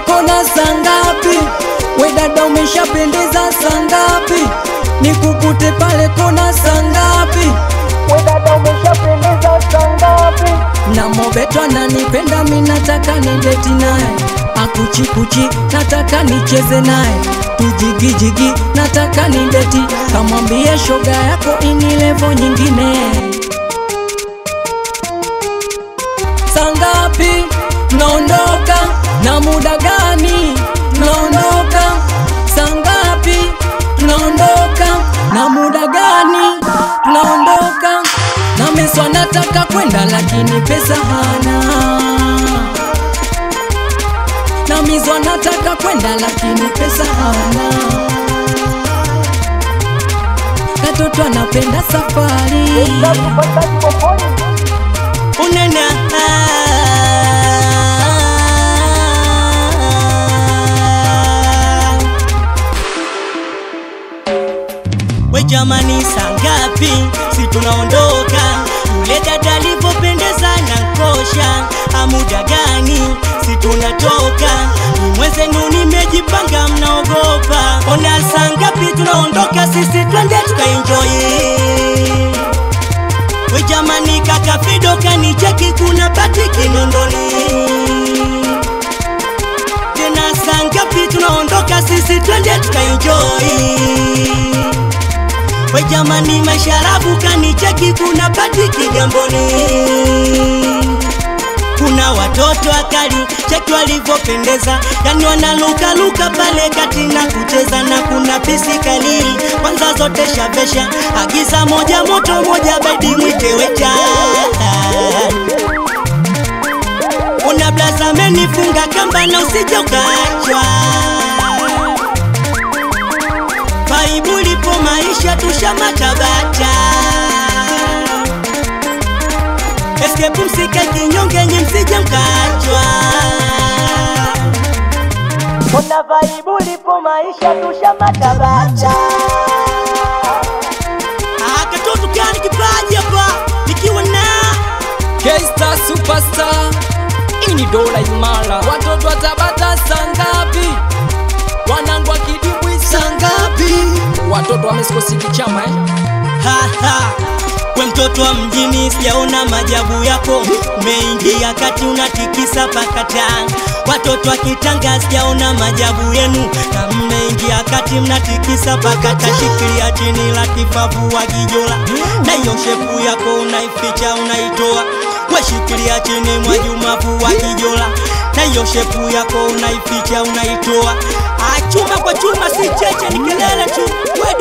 kona sangapi? We dada umeshapendeza sangapi? Nikukute pale kona sangapi? We dada umeshapendeza sangapi? Na Mobeto ananipenda mi nataka nideti naye, akuchikuchi nataka nicheze naye, tujigijigi nataka nideti, kamwambie shoga yako ini levo nyingine. Sangapi naondoka na muda gani? Naondoka sangapi? Tunaondoka na muda gani? Tunaondoka na meswa, nataka kwenda lakini pesa hana. Na mizwa nataka kwenda lakini pesa hana. Katoto anapenda safari unena we jamani, sangapi si tunaondoka? Yule dada alivyopendeza na nkosha, amuda gani si tunatoka? Ni mwezenu nimejipanga, mnaogopa? Ona sangapi tunaondoka, sisi twende tukaenjoy We jamani, kaka Fido kanicheki, kuna bati Kinondoni. Tena saa ngapi tunaondoka sisi, twende tukaenjoy. We jamani, masharabu kanicheki, kuna bati Kigamboni. Kuna watoto akali cheki walivyopendeza, yani wanalukaluka pale kati na kucheza, na kuna pisi kali kwanza zote shavesha, agiza moja moto moja bedi mwite wecha. Una blaza amenifunga kamba na usije ukachwa, paibu lipo maisha tushamatabacha Escape msike kinyonge nyi msije mkachwa. Ona vaibu lipo maisha tushamatabacha. Ah, katoto gani kipaji hapa nikiwa na K-Star Superstar, hii ni dola imara. Watoto wa Tabata sangapi? Wanangu wa Kidimbwi sangapi? Watoto wa Mexico City chama eh? ha, ha. We mtoto wa mjini sijaona majabu yako, umeingia kati unatikisa pakata. Watoto wa Kitanga sijaona majabu yenu, na mmeingia kati mnatikisa pakata. Shikilia chini la kifafu wa kijola, na hiyo shepu yako unaificha unaitoa. We shikilia chini mwa jumafu wa kijola, na hiyo shepu yako unaificha unaitoa. Ah, chuma kwa chuma si cheche, ni kelele tu. We